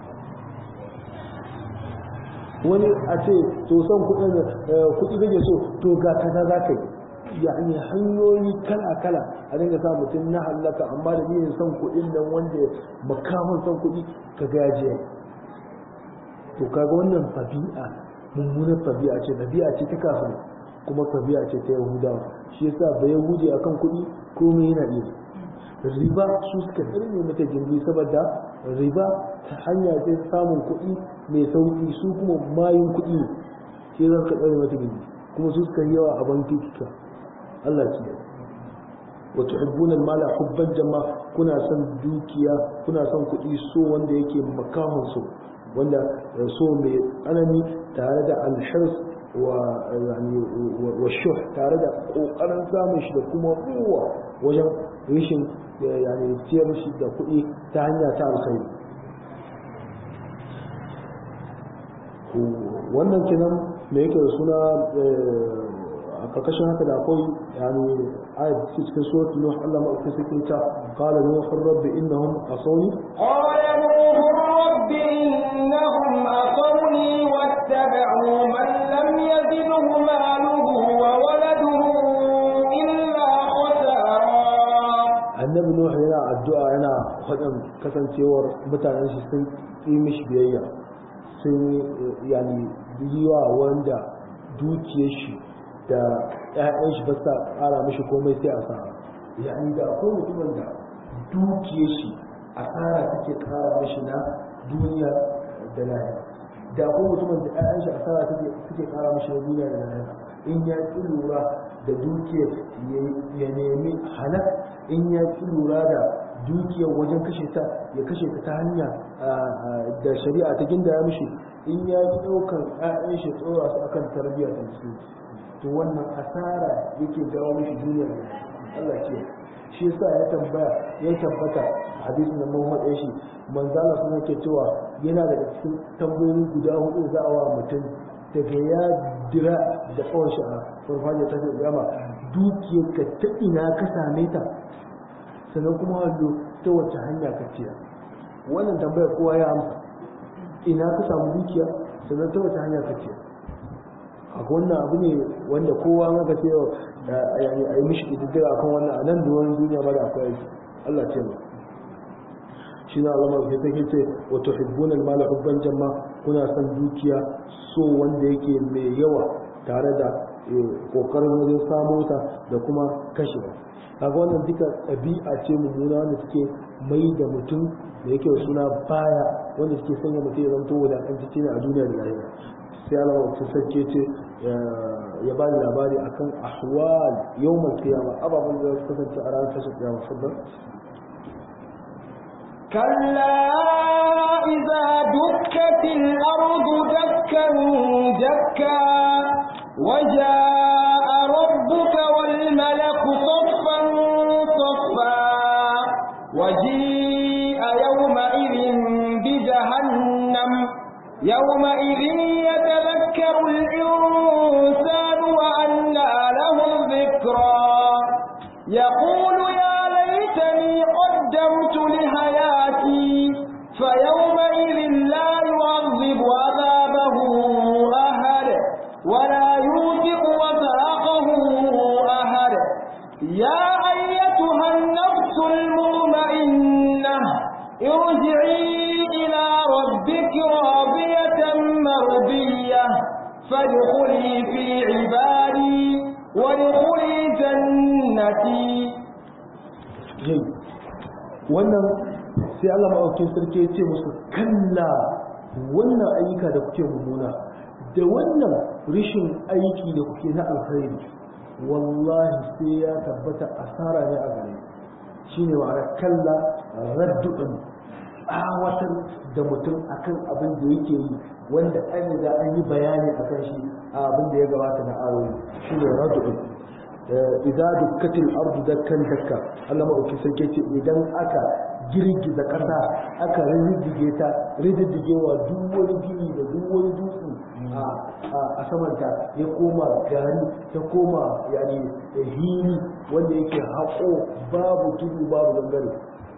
wani a ce to son kuɗin kuɗi kake so to ga kaza za ka yi yani hanyoyi kala-kala a dinga sa mutum na hallaka amma da yin son kuɗin nan wanda makaman son kuɗi ka gajiya to kaga wannan tabi'a mummunar tabi'a ce tabi'a ce ta kafin kuma tabi'a ce ta yahudawa shi yasa ba yahudi akan kuɗi komai yana iya riba su suka tsirne mata gindi saboda riba ta hanya ce samun kuɗi mai sauƙi su kuma mayun kuɗi ne shi za ka tsare mata gindi kuma su suka yawa a banki kika Allah ce wa tuhibbuna al-mala hubban jamma kuna son dukiya kuna son kuɗi so wanda yake makahon so wanda so mai tsanani tare da al-hirs wa yani wa shuh tare da kokarin samun shi da kuma kowa wajen rishin yani ciyar shi da kuɗi ta hanya ta alkhairi wannan kenan me yake da suna a karkashin haka da akwai yani ayat cikin suratul nuh Allah ma aka sake ta qala nuh rabbi innahum asawni qala nuh rabbi innahum asawni wattaba'u man lam yazidhu maluhu wa waladuhu illa khasara annabi nuh yana addu'a yana faɗin kasancewar mutanen shi sun yi mishi biyayya sun yani yiwa wanda dukiyar shi da ‘ya'yan shi ba sa ƙara mishi komai sai a sa'a yani da akwai mutumin da dukiye shi a tsara take ƙara mishi na duniya da lahira da akwai mutumin da ‘ya'yan shi a tsara take ƙara mishi na duniya da lahira in ya ƙi lura da dukiyar ya nemi halak in ya ƙi lura da dukiyar wajen kashe ta ya kashe ta ta hanya da shari'a ta gindaya mishi in ya ƙi ɗaukar ‘ya'yan shi tsora su akan tarbiyya ta musulunci to wannan asara yake jawo mishi duniya Allah ke shi yasa ya tambaya ya tabbata hadisin da Muhammad ya shi manzo Allah sun yake cewa yana daga cikin tambayoyi guda hudu za a wa mutum daga ya dira da tsawon shi a farfajiya ta ce gama dukiyar ka ta ina ka same ta sannan kuma wallo ta wace hanya ka ciya wannan tambayar kowa ya amsa ina ka samu dukiya sannan ta wace hanya ka ciya a wannan abu ne wanda kowa maka ce a yi mishi ƙididdiga kan wannan a nan da wani duniya ba da akwai aiki Allah ce ba shi na Allah mai take ce wa tuhibbuna al-mala hubban jamma kuna son dukiya so wanda yake mai yawa tare da kokarin wajen samo ta da kuma kashe kaga wannan duka ɗabi'a ce mummuna wanda take mai da mutum da yake suna baya wanda suke sanya mutum ya zanto wadatantacce ne a duniya da lahira sai Allah wa sarki ce ya ba ni labari akan ahwal yawmal qiyama ababen da su kasance a ranar tashin kiyama sabbin كلا إذا دكت الأرض دكا دكا وجاء ربك والملك صفا صفا وجيء يومئذ بجهنم يومئذ يتذكر الإنسان وأنى له الذكرى يقول يا ليتني قدمت لحياتي فيومئذ لا يعذب عذابه أحد ولا يوثق وثاقه أحد يا أيتها النفس المطمئنة ارجعي إلى ربك راضية مرضية فادخلي في عبادي وادخلي جنتي jai wannan sai Allah maɗaukin sarki ya ce musu kalla wannan ayyuka da kuke mummuna da wannan rishin aiki da kuke na alkhairi wallahi sai ya tabbata asara ne a gare shi ne ma'ana kalla raddu'in awatar da mutum akan abin da yake yi wanda an riga an yi bayani akan shi a abin da ya gabata na ayoyi shi ne raddu'in idza dukkatil ardu dakkan dakka Allah madauki sarki ce idan aka girgiza kasa aka riddige ta riddigewa duk wani gini da duk wani dutse a samanta ya koma gari ta koma yani hili wanda yake haƙo babu tudu babu gangare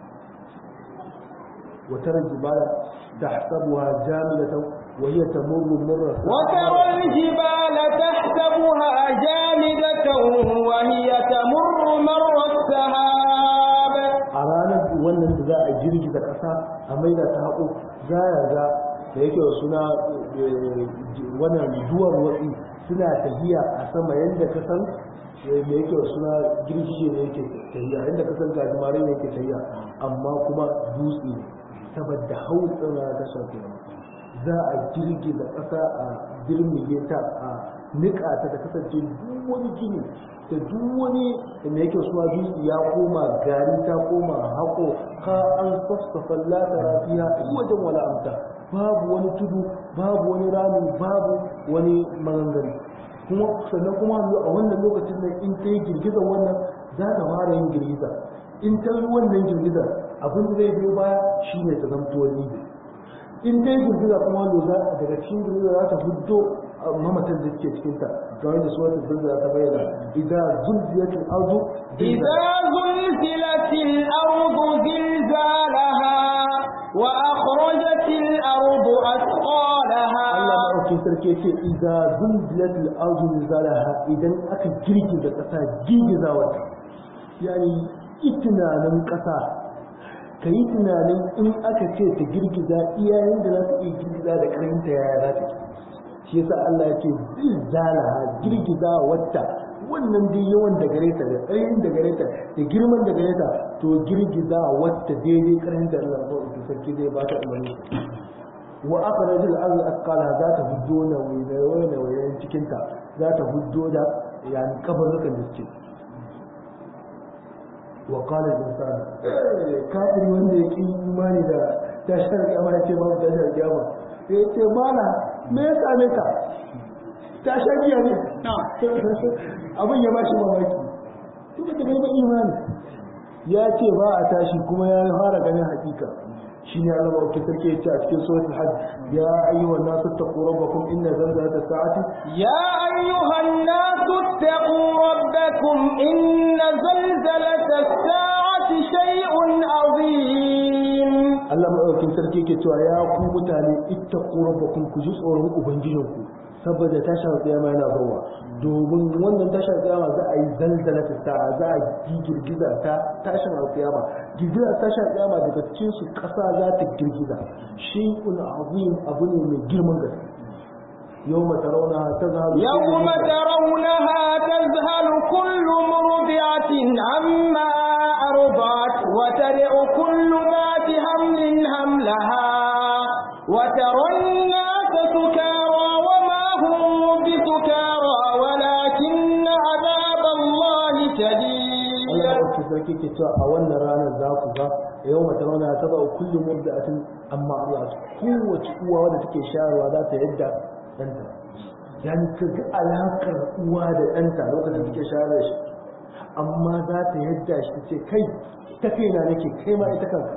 وترى الجبال تحسبها جامدة وهي تمر مر وترى الجبال تحسبها جامدة وهي تمر مر السحاب a ranar wannan da za a girgiza ƙasa a maida ta haƙo za ya ga da yake da suna wannan duwar watsi suna tafiya a sama yadda ka san da yake da suna girgije ne yake tafiya yadda ka san gajimare ne yake tafiya amma kuma dutse saboda hautsin rana ta shafi za a girgiza ƙasa a girmige ta a niƙa ta da kasance duk wani gini da duk wani da yake suna dutse ya koma gari ta koma haƙo ka an sassafa latara fiya wajen wala amta babu wani tudu babu wani rami babu wani maganganu kuma sannan kuma a wannan lokacin nan in ta yi girgizar wannan za ta fara yin girgiza in ta yi wannan girgizar abin da zai biyo baya shine ta zamto wani in ta yi girgiza kuma wanda daga cikin girgiza za ta huddo mamatan da suke cikinta kamar da suwatar zilzala ta bayyana idan zulzilatul ardu إذا زلزلت الأرض زلزالها وأخرجت الأرض أثقالها Allah maɗaukin sarki ce idan zulzilatul ardu zilzalaha idan aka girgiza ƙasa girgiza wata yani tunanin ƙasa ka yi tunanin in aka ce ta girgiza iyayen da za ta iya girgiza da ƙarfinta yaya za ta shi yasa Allah ya ce zilzalaha girgiza wata wannan dai yawan da gare ta da ƙarfin da gare ta da girman da gare ta to girgiza wata daidai ƙarfin da Allah ba sarki zai ba ta umarni wa akhraj al-ardh athqalaha za ta huddo na waye waye cikin ta za ta huddo da yani kabarukan da suke wa qala al-insan kafiri wanda ya ki imani da tashar kiyama ya ce babu tashar kiyama sai ya ce mana me ya same ka tashar kiya ne abin ya bashi mamaki tun da bai ba imani ya ce ba a tashi kuma ya fara ganin hakika shine Allah ba ke sarki yace a cikin suratul hajj ya ayyuhan nasu taqu rabbakum inna zalzalata sa'ati يا أيها الناس اتقوا ربكم إن زلزلة الساعة شيء عظيم Allah madaukakin sarki yake cewa ya ku mutane ittaqu rabbakum ku ji tsoron ubangijinku saboda tashar kiyama yana zuwa domin wannan tashar kiyama za a yi zalzala ta sa'a za a yi girgiza ta tashin alkiyama girgiza tashin kiyama daga cikin su kasa za ta girgiza shay'un azim abu ne mai girman gaske يوم ترونها تذهل يوم ترونها تذهل كل مرضعة عما أرضعت وترع كل ذات حمل حملها وترى الناس سكارى وما هم بسكارى ولكن عذاب الله شديد Allah ya ɗauki sarki ke cewa a wannan ranar za ku ga yau mata rauna ta ba kullum murdatin amma Allah kowace uwa wadda take shayarwa za ta yadda ɗanta yani ka ga alaƙar uwa da ɗanta lokacin da take shayar da shi amma za ta yadda shi ta ce kai ta kai na nake kai ma ita kan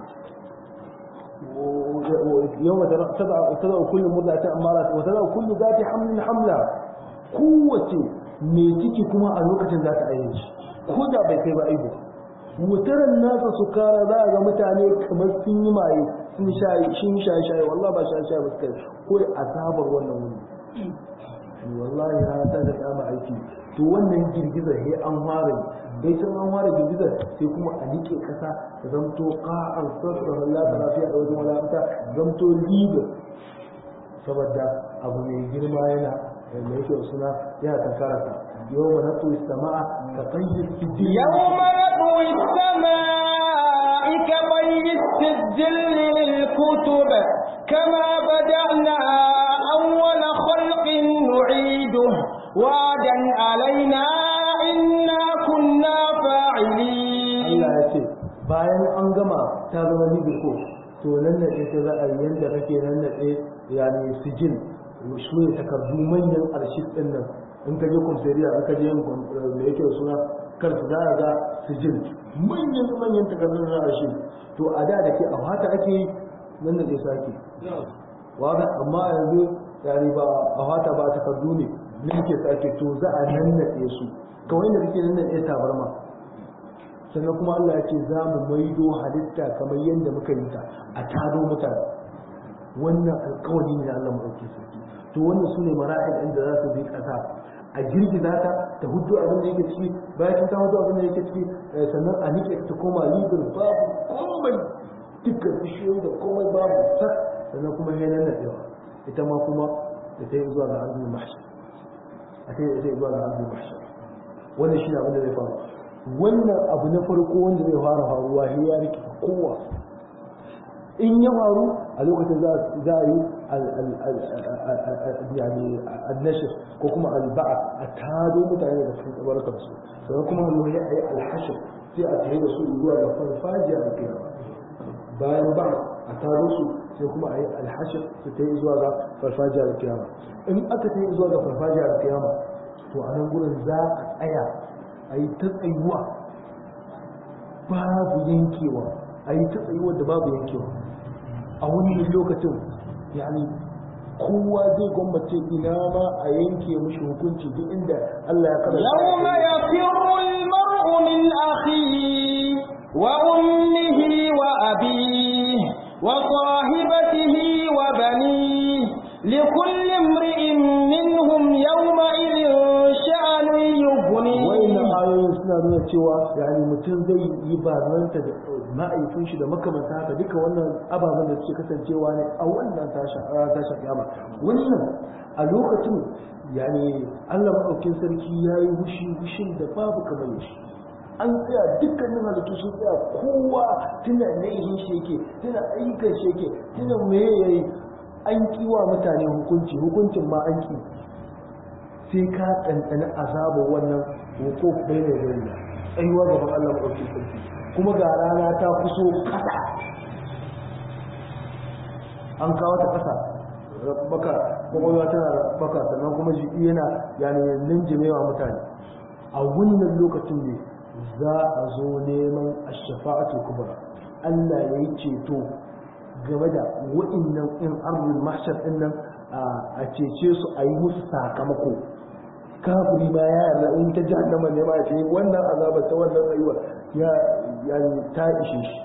yau mata ta ba kullum murdatin amma Allah wata za kullu za ta hamlin hamla kowace mai ciki kuma a lokacin za ta ayyana shi ko da bai kai ba aibu wutaran nasa su kara za a ga mutane kamar sun yi maye sun shayi shin shayi shayi wallahi ba shayi shayi ba su kai ko azabar wannan wuni wallahi na ta da kama aiki to wannan girgizar he an fara bai san an fara girgizar sai kuma a nike kasa ta zamto qa'an sirra la ta lafiya da wajen wadata zamto libe saboda abu mai girma yana mai yake suna yana tankara ta يوم نطوي السماء كطي السجل يوم نطوي السماء كطي السجل للكتب كما بدأنا أول خلق نعيده وعدا علينا إنا كنا فاعلين Allah ya ce bayan an gama ta zama libiko to nan da ta za a yi yadda kake nan da yani sijil su ne takardu manyan arshif ɗin nan in ka je kumsariya in ka je da yake suna karsu za a ga sijil manyan manyan takardun na arshif to a da da ke a hata ake yi nan da ke sake wada amma a yanzu yani ba a hata ba takardu ne nan ke sake to za a nannaɗe su kawai da kake nannaɗe tabarma sannan kuma Allah ya ce za mu maido halitta kamar yadda muka yi ta a tado mutane wannan alkawari ne Allah mu ɗauke sarki to wannan su ne mara'il inda za su bi ƙasa a girgiza ta ta hudu abin da yake ciki bayan ta hudu abin da yake ciki sannan a nike ta koma libir babu komai dukkan bishiyoyi da komai babu sak sannan kuma ya nan nadewa ita ma kuma da ta yi zuwa ga arzul mahshar a ta yi zuwa ga arzul mahshar wannan shi ne abin da zai faru wannan abu na farko wanda zai fara faruwa sai ya rike kowa in ya faru a lokacin za a yi yani annashir ko kuma alba'a a tado mutane da cikin tsabarkar su sannan kuma hannu ya yi alhashir sai a tare da su zuwa ga farfajiya a kiyama bayan ba a tado su sai kuma a yi alhashir su ta yi zuwa ga farfajiya a kiyama in aka ta yi zuwa ga farfajiya a kiyama to a nan gurin za a tsaya a yi ta tsayuwa babu yankewa a yi ta tsayuwa da babu yankewa a wani lokacin yani kowa zai gwammace ina ma a yanke mishi hukunci duk inda Allah ya kada يوم يفر المرء من أخيه وأمه وأبيه وصاحبته وبنيه لكل امرئ منهم يومئذ شأن يغنيه wayannan ayoyin suna nuna cewa yani mutum zai yi barnanta da ma'aifin shi da makamanta haka duka wannan ababen da suke kasancewa ne a wannan tashin kiyama wannan a lokacin yani Allah maɗaukin sarki ya yi wushi wushin da babu kamar shi an tsaya dukkanin halittu sun tsaya kowa tuna laihin shi yake tuna ayyukan shi yake tuna me yayi an kiwa mutane hukunci hukuncin ma an ki sai ka ɗanɗana azabar wannan hukuk bai ne bai ne tsayuwa gaban Allah maɗaukin sarki kuma ga rana ta kuso ƙasa an kawo ta ƙasa baka kwakwalwa tana baka sannan kuma jiki yana yani linjimewa mutane a wannan lokacin ne za a zo neman ashafa'atu kubra Allah ya yi ceto game da wa'innan in arzul mahshar din nan a cece su a yi musu sakamako kafiri ma ya yarda in ta jahannama ne ma ya ce wannan azaba ta wannan rayuwa ya yani ta ishe shi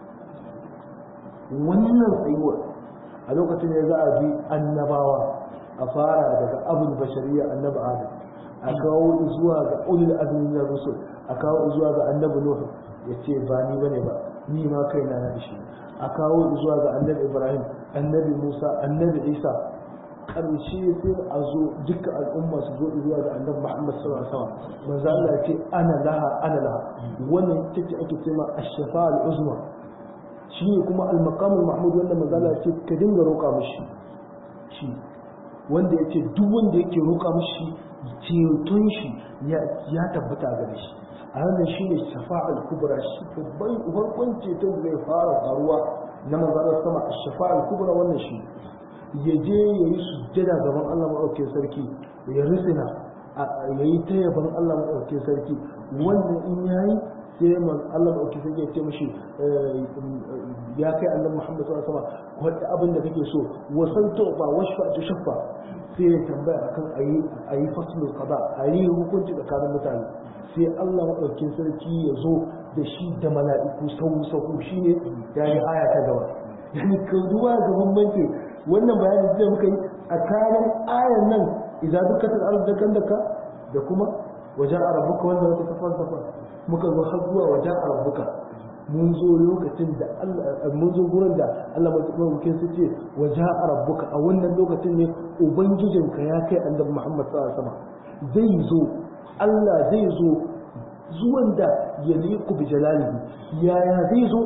wannan tsayuwar a lokacin da za a bi annabawa a fara daga abul bashariya annabi adam a kawo zuwa ga ulul azmi na rusul a kawo zuwa ga annabi nuh ya ce ba ni bane ba ni ma kaina na shi a kawo zuwa ga annabi ibrahim annabi musa annabi isa karshe sai a zo duka al'umma su zo zuwa ga annabi muhammad sallallahu alaihi wasallam manzo Allah ya ce ana laha ana laha wannan ita ce ake cewa ash-shafa'a al-uzma shi ne kuma al-maqam al-mahmud wanda manzo Allah ya ce ka dinga roƙa mishi shi wanda ya ce duk wanda yake roƙa mishi ceton shi ya tabbata gare shi a ranar shi ne shafa'al kubra shi babban farkon ceton zai fara faruwa na manzanar sama a shafa'al kubra wannan shi ya je ya yi sujjada gaban Allah maɗaukin sarki ya risina ya yi ta yaban Allah maɗaukin sarki wannan in ya yi sai man Allah maɗaukin sarki ya ce mashi ya kai Allah Muhammad sallallahu alaihi wasallam wanda abin da kake so wasan tofa washfa ta shaffa sai ya tambaya akan ayi ayi faslul qada ayi hukunci tsakanin mutane sai Allah maɗaukin sarki ya zo da shi da mala'iku sau sau shine yayi aya ta gaba yani ka duba ga bambanci wannan bayanin da muka yi a kayan ayan nan idan duka ta arzu dakan daka da kuma wajen arabuka wanda wata safar safar muka zo har zuwa wajen arabuka mun zo lokacin da Allah mun zo gurin da Allah madaukakin su ce wajen arabuka a wannan lokacin ne ubangijinka ya kai annabi Muhammad sallallahu alaihi wasallam zai zo Allah zai zo zuwan da ya liku bi jalalihi yaya zai zo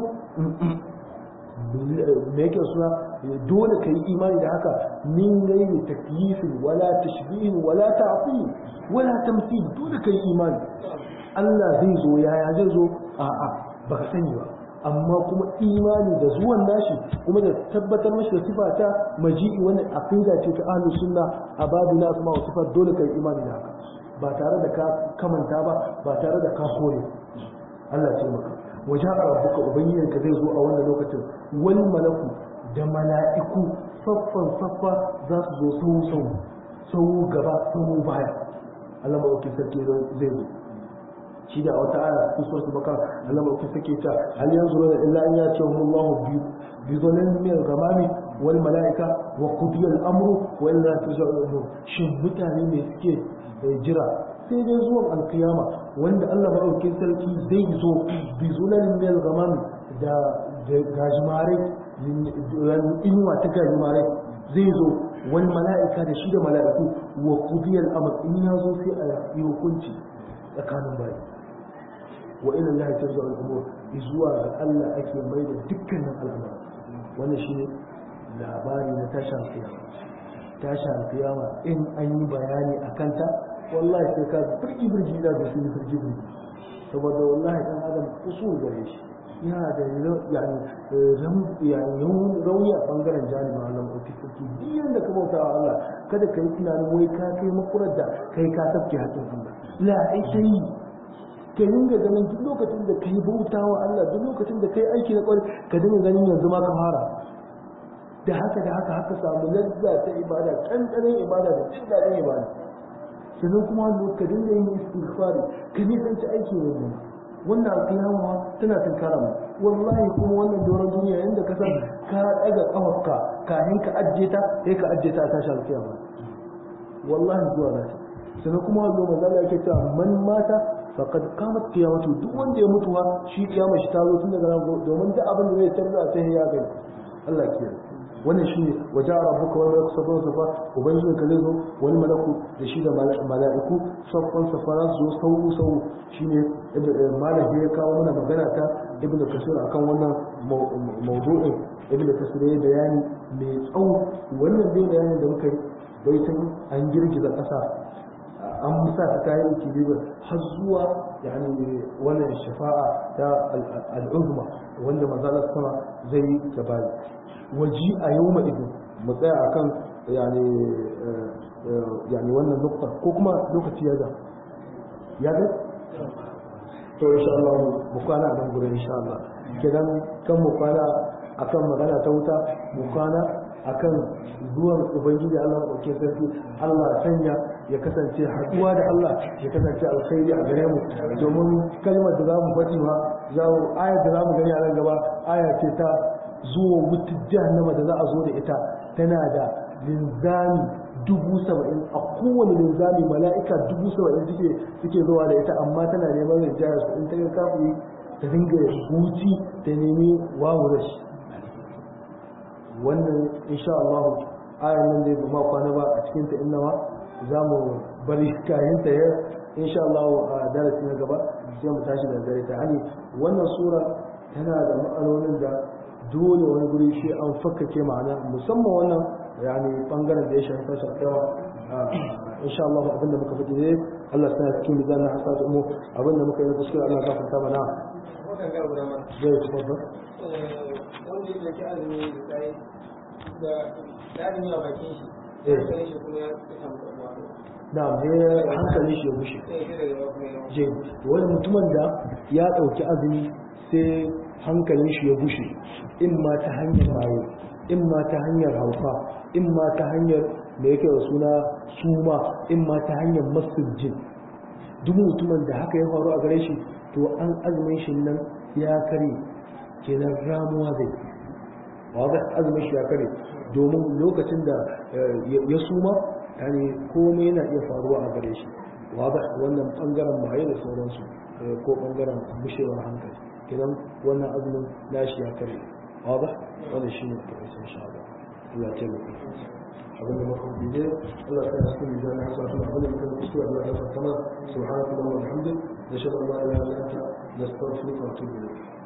me yake suna dole ka yi imani da haka min gairi takyifin wala tashbihin wala ta'til wala tamthil dole ka yi imani Allah zai zo yaya zai zo a'a baka sani ba amma kuma imani da zuwan nashi kuma da tabbatar mashi da sifa ta maji'i wannan aqida ce ta ahlus sunna a babu na asma wa sifat dole ka yi imani da haka ba tare da ka kamanta ba ba tare da ka kore Allah ce maka wajen rabbuka ubangijinka zai zo a wannan lokacin wani malaku da mala'iku saffan saffa za su zo sau sau sau gaba sau baya Allah maɗauki sarki zai zo shi da wata aya cikin suratul bakara Allah maɗauki sarki ta hal yanzu da illa an yace wa Allahu bi bi zonin min gamami wal mala'ika wa qudiya al-amru wa illa tuzau al shin mutane ne suke jira sai dai zuwan alkiyama wanda Allah maɗaukin sarki zai zo bi zulalin mil gamam da gajimare inuwa ta gajimare zai zo wani mala'ika da shi da mala'iku wa kudiyar amur in ya zo sai a yi hukunci tsakanin bayi wa ila Allah ta zuwa al'umur zuwa ga Allah ake mai da dukkanin al'amur wannan shi ne labari na tashin kiyama tashin kiyama in an yi bayani a kanta wallahi sai ka birgi birgi da su yi birgi birgi saboda wallahi dan adam usul gare shi yana da yani rauni a bangaren janibin Allah mafi sarki biyan da ka bauta wa Allah kada ka yi tunanin wai ka kai makurar da kai ka tafke haƙin Allah la ai ta yi ka dinga ganin duk lokacin da ka yi bauta wa Allah duk lokacin da ka yi aiki na ƙwari ka dinga ganin yanzu ma ka fara da haka da haka haka samu lazza ta ibada ƙanƙanin ibada da jin daɗin ibada sannan kuma ka dinga yin istighfari ka nisanci aiki ne ne wannan alƙiyama tana tunkara mu wallahi kuma wannan doron duniya inda ka san ka daga kafarka kafin ka ajiye ta sai ka ajiye ta a tashi alƙiyama wallahi zuwa zata sannan kuma wannan manzo Allah yake cewa man mata faqad qamat qiyamatu duk wanda ya mutu ha shi kiyama shi ta zo tun daga nan domin duk abin da zai tarda sai ya gani Allah ya kiyaye wannan shi ne waje a rabuka wani malaku saffan safa ubangijin ka zai zo wani malaku da shi da mala'iku saffan safa za su zo sau sau shi ne malam ya kawo mana magana ta ibn kasir akan wannan mawdu'in ibn kasir ya bayani mai tsawo wannan dai bayanin da muka yi baitin an girgiza ƙasa an musa ta kayan kilibar har zuwa yani wannan shafa'a ta al'uzma wanda mazalar sama zai yi gabani waji a yau ma idin mu tsaya a kan yani wannan nukta ko kuma lokaci ya ga ya ga to insha Allah mu kwana a nan gurin insha Allah kidan kan mu kwana akan magana ta wuta mu kwana akan zuwan ubangiji Allah ɗauke sarki Allah sanya ya kasance haɗuwa da Allah ya kasance alkhairi a gare mu domin kalmar da za mu faɗi ma za mu ayar da za mu gani a nan gaba aya ce ta zuwa wutar jahannama da za a zo da ita tana da linzami dubu saba'in a kowane linzami mala'ika dubu saba'in suke suke zuwa da ita amma tana neman rinjayar su in ta ga kafiri ta dinga huci ta nemi wawu da shi wannan insha Allah ayan nan dai ba ma kwana ba a cikin ta innawa za mu bari kayan ta ya insha Allah a darasi na gaba sai mu tashi da dare ta hani wannan sura tana da ma'anonin da dole wani guri shi an fakkake ma'ana musamman wannan yani bangaren da ya shafi tashar kyawa insha Allah abinda muka faɗi ne Allah sa cikin mizan na hasatu mu abinda muka yi kuskure Allah ya gafarta mana zai ci babba wanda ya ke azumi da tsaye da tsarin yawa bakin shi hankalin shi kuma ya samu ɗanuwa na je hankali shi ya bushe sai ya daga yawa kuma ya je wani mutumin da ya ɗauki azumi sai hankalin shi ya bushe in ma ta hanyar maye in ma ta hanyar hauka in ma ta hanyar da yake da suna suma in ma ta hanyar masujin duk mutumin da haka ya faru a gare shi to an azumin shi nan ya kare kenan ramuwa zai wadda azumin shi ya kare domin lokacin da ya suma yani komai yana iya faruwa a gare shi wadda wannan bangaren maye da sauransu ko bangaren bushewar hankali kenan wannan azumin nashi ya kare wadda wannan shi ne a ƙarshen sha'ada Allah ya taimaka abin da muka bije Allah ya sa cikin mizan hasa tun abin da muka kuskure Allah ya sa kama subhanallahi wa bihamdihi nashhadu an la ilaha illa anta nastaghfiruka wa atubu ilayk